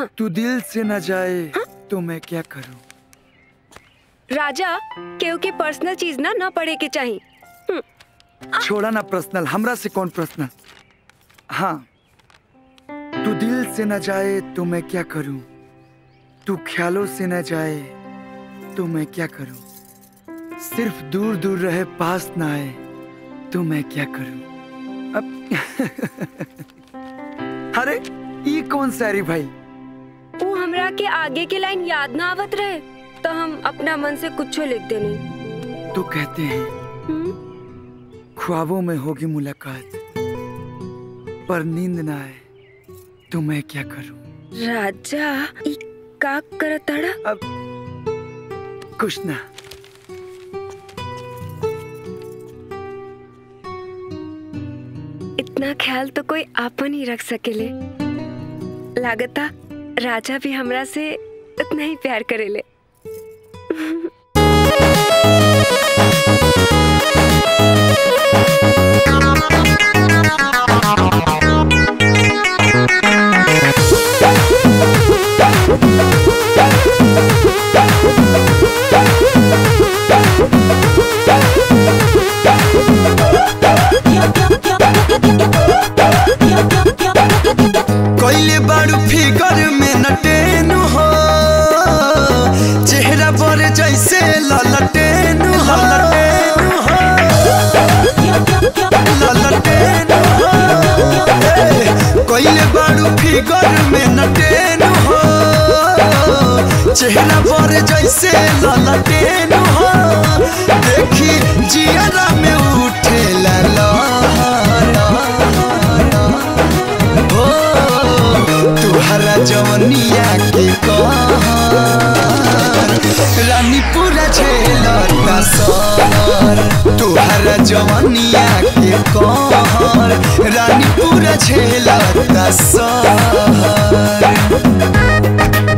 हाँ। तू दिल से न जाए तो मैं क्या करूं राजा केहू के पर्सनल चीज ना ना पढ़े के चाहिए छोड़ा ना पर्सनल हमरा से कौन पर्सनल हाँ तू दिल से न जाए तो मैं क्या करूं तू ख्यालों से न जाए तो मैं क्या करूं सिर्फ दूर दूर रहे पास ना आए तो मैं क्या करूं अब अरे ये कौन सारी भाई वो हमरा के आगे के लाइन याद ना आवत रहे तो हम अपना मन से कुछ लिख देनी तो कहते हैं हम्म? ख्वाबों में होगी मुलाकात पर नींद ना आए तो मैं क्या करूं राजा ई का करताड़ा अब कुछ ना इतना ख्याल तो कोई आपन ही रख सकेले लागता राजा भी हमरा से उतना ही प्यार करेले कोइले बारू फिगर में नटेनु हो चेहरा पर जैसे ललटेनु हो ललटेनु हो ललटेनु हो ए, कोइले बारू फिगर में नटेनु हो चेहरा पर जैसे ललटेनु हो देखी जियरा में उठे लहर हो तुहरा जवनिया के कहर रानी पूरा झेलता सहर तुहरा जवनिया के कहर रानी पूरा झेलता सहर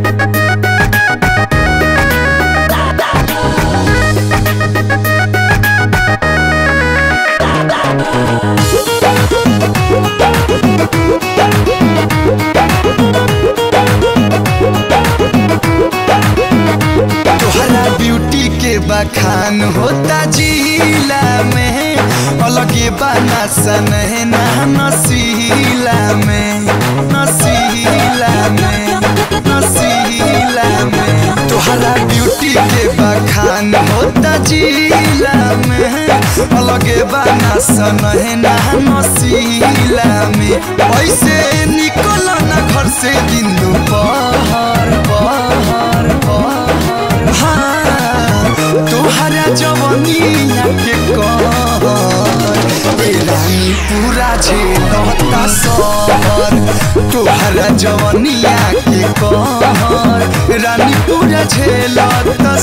तोहरा ब्यूटी के बखान होता जिला में अलगे बना सन ना नसीला में नसीला में नसीला में तोहरा ब्यूटी के बखान होता जिला में अलगे बना सन ना नसीला में ऐसे निकल ना घर से दिन दोपहर पहर पहर हाँ तोहरा जवनिया के कहर ए रानी पूरा झेलता सहर तोहरा जवनिया के कहर रानी पूरा झेलता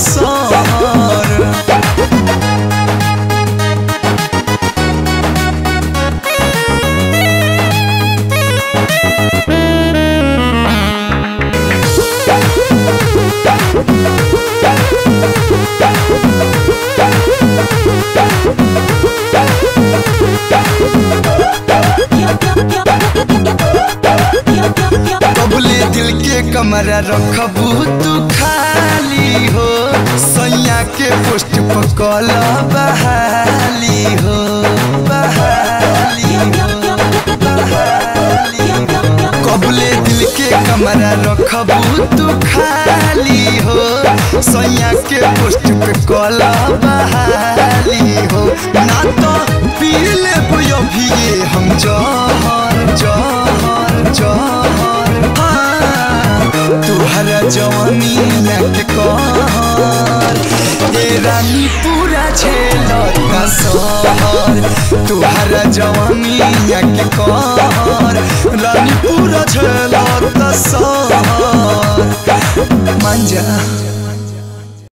सहर कबले दिल के कमरा रखबू तू खाली हो सैया के पोस्ट पर कल बहाली हो बहाली हो बहाली हो कबले दिल के कमरा रखबू तू खाली हो सैया के पोस्ट पे कल बहाली हो ना तो पी लेबो अभी ये हम जहर जहर जहर हाँ, तुहरा जवानिया के कहर ए रानी पूरा झेलता सहर तुहरा जवानिया के कहर रानी पूरा झेलता सहर मंजा